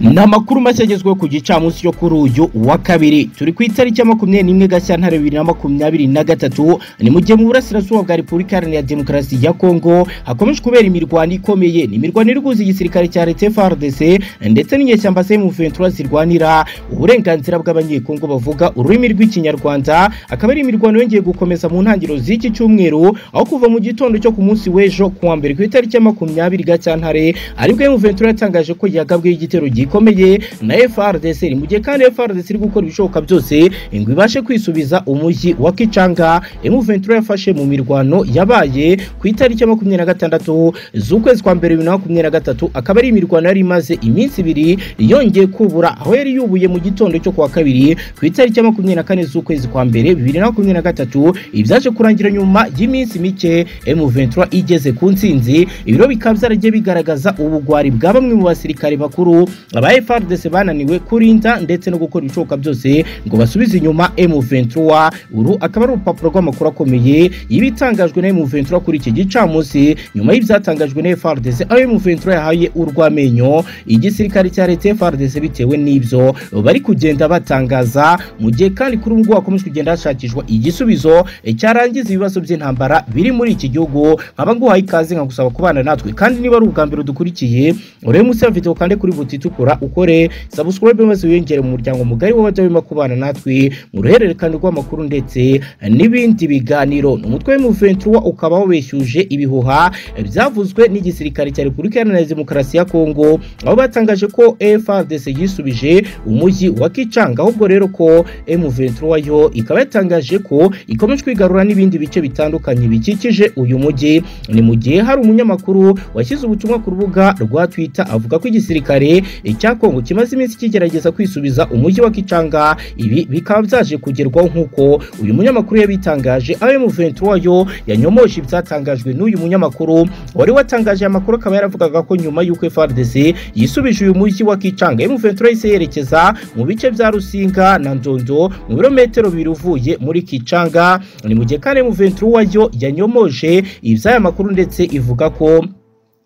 ni amakuru mashya agezweho ku gicamunsi cyo kuri uyu wa kabiri turi ku itariki ya makumyabiri n'imwe gashyantare bibiri na makumyabiri na gatatu ni mu gihe mu burasirazuba bwa repubulika iharanira demokarasi ya kongo hakomeje kubera imirwano ikomeye ni imirwano iri guhuza igisirikare cya leta frdc ndetse n'inyeshyamba semu ventura zirwanira uburenganzira bw'abanyekongo bavuga ururimi rw'ikinyarwanda akaba ari imirwano yongeye gukomeza mu ntangiriro z'iki cyumweru aho kuva mu gitondo cyo ku munsi w'ejo ku wa mbere ku itariki ya makumyabiri gashyantare aribwo emu ventura yatangaje ko yagabweho igitero gikomeye na FRDC mu gihe kandi FRDC iri gukora ibishoboka byose ngo ibashe kwisubiza umujyi wa Kichanga M23 yafashe mu mirwano yabaye ku itariki ya makumyabiri na gatandatu z'ukwezi kwa mbere bibiri na makumyabiri na gatatu akaba ari imirwano yari imaze iminsi ibiri yongeye kubura aho yari yubuye mu gitondo cyo kuwa kabiri ku itariki ya makumyabiri na kane z'ukwezi kwa mbere bibiri na makumyabiri na gatatu ibyaje kurangira nyuma y'iminsi mike M23 igeze ku ntsinzi ibiro bikaba byaragiye bigaragaza ubugwari bwa bamwe mu basirikare bakuru aba FARDC bananiwe kurinda ndetse no gukora ibishoboka byose ngo basubize inyuma M23 uru akaba ari urupapuro rw'amakuru akomeye y'ibitangajwe na M23 kuri iki gicamunsi nyuma y'ibyatangajwe na FARDC aho M23 yahaye urw'amenyo igisirikare cya leta FARDC bitewe n'ibyo bari kugenda batangaza mu gihe kandi kuri ubu ngubu hakomeje kugenda hashakishwa igisubizo cyarangiza ibibazo by'intambara biri muri iki gihugu nkaba nguhaye ikaze nkagusaba kubana natwe kandi niba ari ubwa mbere dukurikiye urebe munsi ya video kandi kuri buti itukura ukore subscribe maze wiyongere mu muryango mugari w'abajya bima kubana natwe mu ruhererekane rw'amakuru ndetse n'ibindi biganiro ni umutwe w'umuventura ukaba wabeshyuje ibihuha byavuzwe n'igisirikare cya repubulika iharanira demokarasi ya kongo aho batangaje ko frdc yisubije umujyi wa kicanga ahubwo rero ko m23 yo ikaba yatangaje ko ikomeje kwigarura n'ibindi bice bitandukanye bikikije uyu mujyi ni mu gihe hari umunyamakuru washyize ubutumwa ku rubuga rwa twitter avuga ko igisirikare icya Kongo kimaze iminsi kigerageza kwisubiza umujyi wa Kichanga ibi bikaba byaje kugerwaho nk'uko uyu munyamakuru yabitangaje aho M23 yo yanyomoje ibyatangajwe n'uyu munyamakuru wari watangaje amakuru akaba yaravugaga ko nyuma y'uko FARDC yisubije uyu mujyi wa Kichanga M23 yise yerekeza mu bice bya Rusinga na Ndondo mu birometero biruvuye muri Kichanga ni mu gihe kandi M23 yo yanyomoje iby'aya makuru ndetse ivuga ko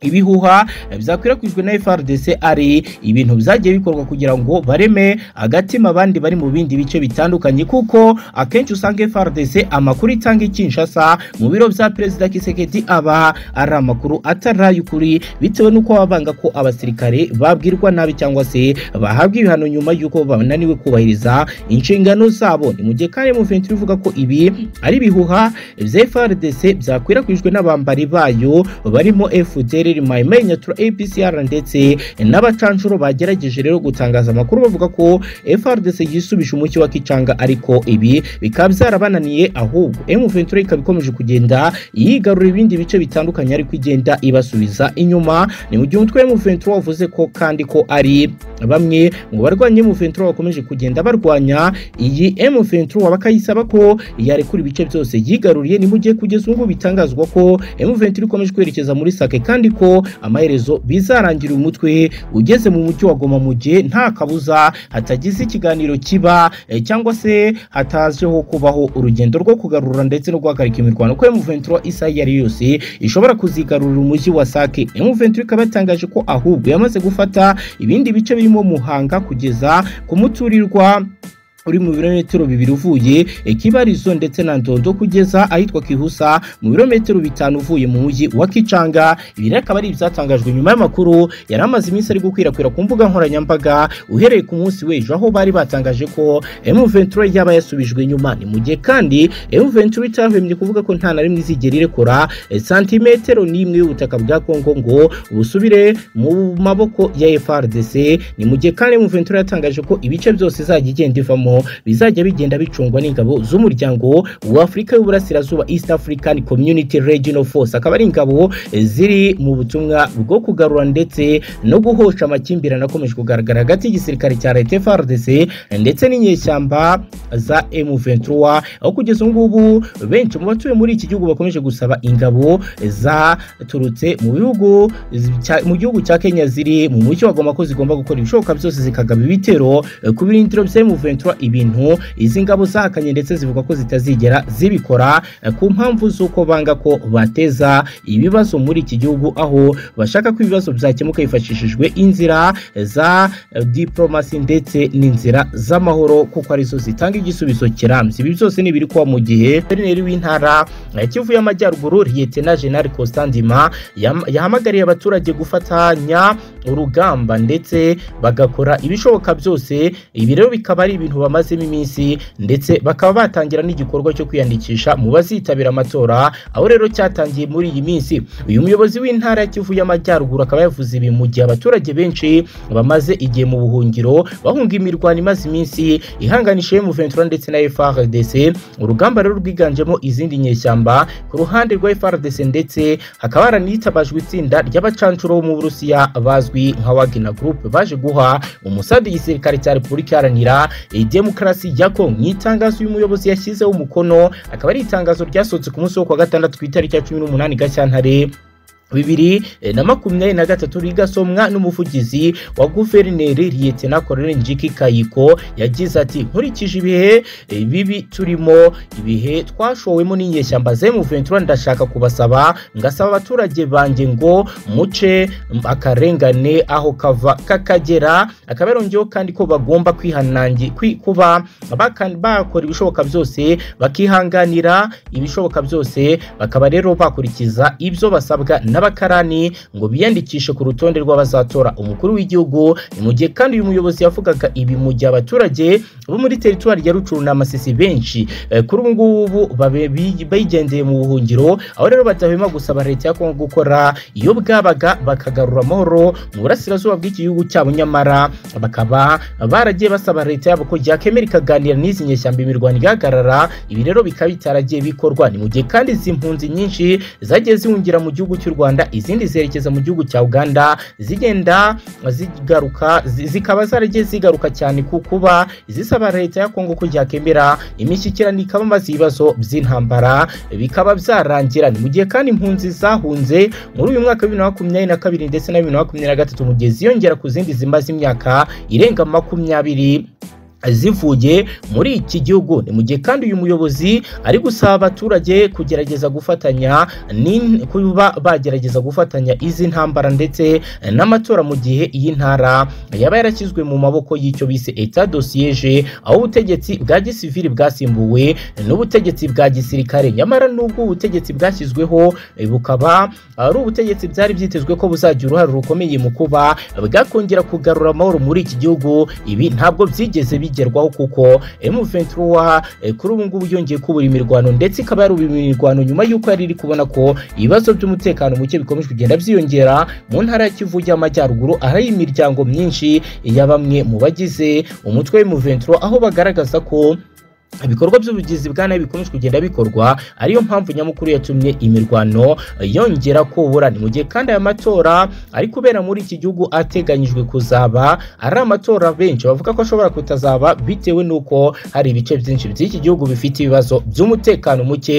ibihuha byakwirakwijwe na FRDC ari ibintu byagiye bikorwa kugira ngo bareme agatima abandi bari mu bindi bice bitandukanye kuko akenshi usanga FRDC amakuru itanga ikinshasa mu biro bya perezida Kisekedi aba ari amakuru atarayukuri bitewe n'uko baba banga ko abasirikare babwirwa nabi cyangwa se bahabwa ibihano nyuma y'uko bananiwe kubahiriza inshingano zabo ni mu gihe kandi mu vintu ivuga ko ibi ari ibihuha bya FRDC byakwirakwijwe n'abambari bayo barimo FDL Israel Maimai Nyatura APCR ndetse n'abacanshuro bagerageje rero gutangaza amakuru bavuga ko FRDC yisubisha umucyo wa Kicanga ariko ibi bikaba byarabananiye ahubwo M23 ikaba ikomeje kugenda yigarura ibindi bice bitandukanye ariko igenda ibasubiza inyuma ni mu gihe umutwe M23 wavuze ko kandi ko ari bamwe mu barwanya M23 bakomeje kugenda barwanya iyi M23 bakayisaba ko yarekura ibice byose yigaruriye ni mu gihe kugeza ubu bitangazwa ko M23 ikomeje kwerekeza muri Sake kandi ko amaherezo bizarangira umutwe ugeze mu mujyi wa Goma mu gihe nta kabuza hatagize ikiganiro kiba eh, cyangwa se hatajeho kubaho urugendo rwo kugarura ndetse no guhagarika imirwano ko M23 isaha iyo ari yose ishobora kuzigarurira umujyi wa Sake M23 ikaba yatangaje ko ahubwo yamaze gufata ibindi bice birimo Muhanga kugeza ku muturirwa uri mu birometero bibiri uvuye Kibarizo ndetse na Ndondo kugeza ahitwa Kihusa mu birometero bitanu uvuye mu mujyi wa Kicanga ibi akaba ari ibyatangajwe nyuma y'amakuru yari amaze iminsi ari gukwirakwira ku mbuga nkoranyambaga uhereye ku munsi w'ejo aho bari batangaje ko M23 yaba yasubijwe inyuma ni mu gihe kandi M23 itahwemye kuvuga ko nta na rimwe izigera irekura santimetero n'imwe y'ubutaka bwa Kongo ngo busubire mu maboko ya FARDC ni mu gihe kandi M23 yatangaje ko ibice byose izajya igenda ivamo bizajya bigenda bicungwa n'ingabo z'umuryango wa Afurika y'Uburasirazuba East African Community Regional Force akaba ari ingabo ziri mu butumwa bwo kugarura ndetse no guhosha amakimbirane akomeje kugaragara hagati y'igisirikare cya leta FARDC ndetse n'inyeshyamba za M23 aho kugeza ubu ngubu benshi mu batuye muri iki gihugu bakomeje gusaba ingabo zaturutse mu bihugu mu gihugu cya Kenya ziri mu mujyi wa Goma ko zigomba gukora ibishoboka byose zikagaba ibitero ku birindiro bya M23 ibintu izi ngabo zahakanye ndetse zivuga ko zitazigera zibikora eh, ku mpamvu z'uko banga ko bateza ibibazo muri iki gihugu aho bashaka ko ibibazo byakemuka hifashishijwe inzira za eh, diplomasi ndetse n'inzira z'amahoro kuko arizo zitanga igisubizo kirambye ibi byose ni ibiri kuba mu gihe guverineri w'intara eh, Kivu y'Amajyaruguru Lieutenant General Constantima yam- yahamagariye abaturage gufatanya urugamba ndetse bagakora ibishoboka byose ibi rero bikaba ari ibintu bamazemo iminsi ndetse bakaba batangira n'igikorwa cyo kwiyandikisha mu bazitabira amatora aho rero cyatangiye muri iyi minsi uyu muyobozi w'intara ya Kivu y'Amajyaruguru akaba yavuze ibi mu gihe abaturage benshi bamaze igihe mu buhungiro bahunga imirwano imaze iminsi ihanganisha M23 ndetse na FRDC urugamba rero rwiganjemo izindi nyeshyamba ku ruhande rwa FRDC ndetse hakaba haranitabajwe itsinda ry'abacancuro bo mu Burusiya bazwi nka Wagner Group baje guha umusadi igisirikare cya Repubulika Iharanira Demokarasi ya Kongo mu itangazo uyu muyobozi yashyizeho umukono akaba ari itangazo ryasohotse ku munsi wo ku wa gatandatu ku itariki ya cumi n'umunani Gashyantare bibiri eh, na makumyabiri na gatatu rigasomwa n'umuvugizi wa guverineri Lieutenant Colonel Njiki Kayiko yagize ati nkurikije ibihe eh, bibi turimo ibihe twashowemo n'inyeshyamba ze mu Ventura ndashaka kubasaba ngasaba abaturage banjye ngo muce m- akarengane aho kava kakagera akaba yarongeyeho kandi ko bagomba kwihanangi kwi- kuba baka- bakora ibishoboka byose bakihanganira ibishoboka byose bakaba rero bakurikiza ibyo basabwa n'abakarani ngo biyandikishe ku rutonde rw'abazatora umukuru w'igihugu ni mu gihe kandi uyu muyobozi yavugaga ibi mu gihe abaturage bo muri teritwari ya Rucuru na Masisi benshi eh, kuri ubu ngubu babe- bi- bigendeye mu buhungiro aho rero badahwema gusaba leta ya Kongo gukora iyo bwabaga bakagarura amahoro mu burasirazuba bw'iki gihugu cyabo nyamara bakaba baragiye basaba leta yabo ko yakemera ikaganira n'izi nyeshyamba imirwano igahagarara ibi rero bikaba bitaragiye bikorwa ni mu gihe kandi izi mpunzi nyinshi zagiye zihungira mu gihugu cy'u Rwanda izindi zerekeza mu gihugu cya Uganda zigenda zigaruka zi- zikaba zaragiye zigaruka cyane ku kuba zisaba leta ya Kongo ko yakemera imishyikirano ikaba maze ibibazo by'intambara bikaba byarangira ni mu gihe kandi impunzi zahunze muri uyu mwaka wa bibiri na makumyabiri na kabiri ndetse na bibiri na makumyabiri na gatatu mu gihe ziyongera ku zindi zimaze imyaka irenga makumyabiri zivuye muri iki gihugu ni mu gihe kandi uyu muyobozi ari gusaba abaturage kugerageza gufatanya ni- kuba bagerageza gufatanya izi ntambara ndetse n'amatora mu gihe iyi ntara yaba yarashyizwe mu maboko y'icyo bise etat dosiyeje aho ubutegetsi bwa gisivili bwasimbuwe n'ubutegetsi bwa gisirikare nyamara n'ubwo ubutegetsi bwashyizweho eh, bukaba ari ubutegetsi byari byitezwe ko buzagira uruhare rukomeye mu kuba bwakongera kugarura amahoro muri iki gihugu ibi ntabwo byigeze bigerwaho kuko M23 eh, kuri ubu ngubu yongeye kubura imirwano ndetse ikaba yarubiye imirwano nyuma y'uko yari iri kubona ko ibibazo by'umutekano muke bikomeje kugenda byiyongera mu ntara ya Kivu y'Amajyaruguru ahari imiryango myinshi ya bamwe mu bagize umutwe w'M23 aho bagaragaza ko ibikorwa by'ubugizi bwa nabi bikomeje kugenda bikorwa ariyo mpamvu nyamukuru yatumye imirwano eh, yongera kubura ni mu gihe kandi aya matora ari kubera muri iki gihugu ateganyijwe kuzaba ari amatora benshi bavuga ko ashobora kutazaba bitewe n'uko hari ibice byinshi by'iki gihugu bifite ibibazo by'umutekano muke